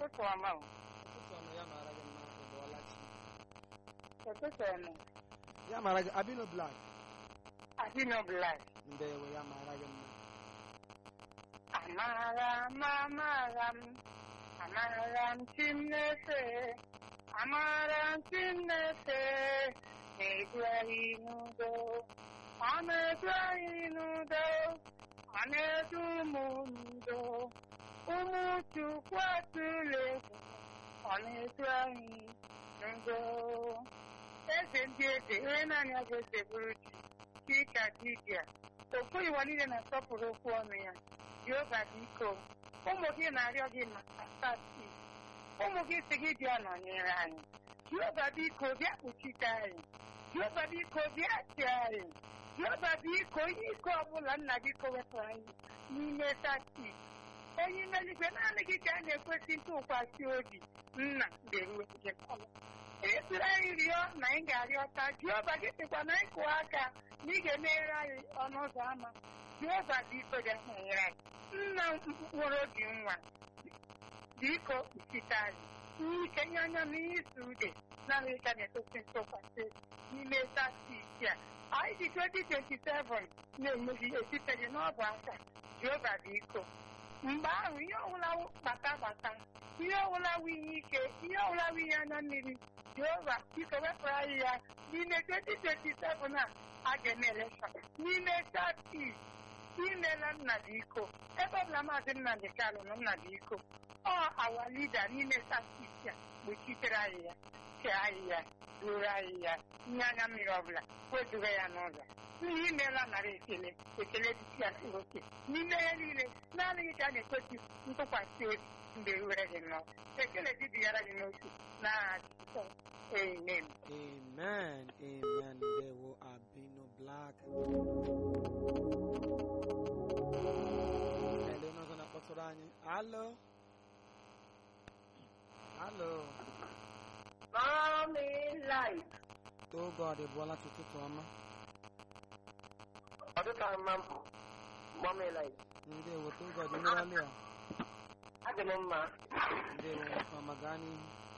ụtụtụ ọma o. ụtụtụ ọma ya mara gị mma ị bụọla chi ụtụtụ ọma ya mara gị abino blak adịnọ blak ndewo ya mara gị mma Amara m amara m amara m chi m na-efe amara m chi m na-efe na-edu anyị n'udo ọ na-edu anyị n'udo ọ na-edu ụmụ n'udo ụmụ Chukwu atụla egwu ọ na-edu anyị n'udo eze ndị eze onye naanị ọ ga-eze bụrụ chi chika dibịa okwu iwa niile na-asọpụrụ okwu ọnụ ya Jehova biko ụmụ gị na-arịọ gị maka stati ụmụ gị si gị bịa nọnyere anyị Jehova biko bịa kpuchite anyị Jehova biko bịa chi anyị Jehova biko ihe ike ọbụla nna gị kowepụrụ anyị n'ime stati onye ime eluigwe naanị gị ka a na-ekwesị ntụkwasị obi nna ga-eruwe gị n'ọlụ esiri anyị rịọ na anyị ga-arịọta Jehova gị sịkwa na anyị kụọ aka na ị ga-emeghere anyị ọnụ ụzọ ámá Jehova biko ga-enyere anyị nna mkpụrụ obi nwa biko kpuchite anyị ihe ike nye anya na ihe isi ude naanị ka na-etosi ntụkwasị n'ime tati isi a anyị ji 2027 na-emeghị esiteghị n'ọbụ aka Jehova biko mgbe ahụ ihe ọbụla gbata gbata ihe ọbụla wụ ihe ike ihe ọbụla wụ ihe anya mmiri Jehova biko wepụrụ anyị ya n'ime 2027 a a ga-eme elekshọn n'ime tati imela nna dị iko ebe ọbụla maazị Nnamdị Kanụ na nna dị iko ọ awa lida n'ime tasiti a gbochitere anyị ya chee anyị ya ruoro anyị ya nye anya mmiri ọbụla wezuga ya n'ụzọ ihe imeela nara ekele ekele dịsi ya oke n'ime ihe niile naanị gị ka a na-ekwesị ntụkwasị obi mgbe were gị nnọọ ekele dibigara gị n'otu n'aha Jizọs amen amen amen ndewo abino blak ele onye ọzọ na-akpọtụrụ anyị alo alo Mommy light. too god bụọla ụtụtụ ọma Ọdụka mma m Mommy light. ndewo too god merọlị ya Adị m mma. ndewo nwoke ọma gaa n'ihu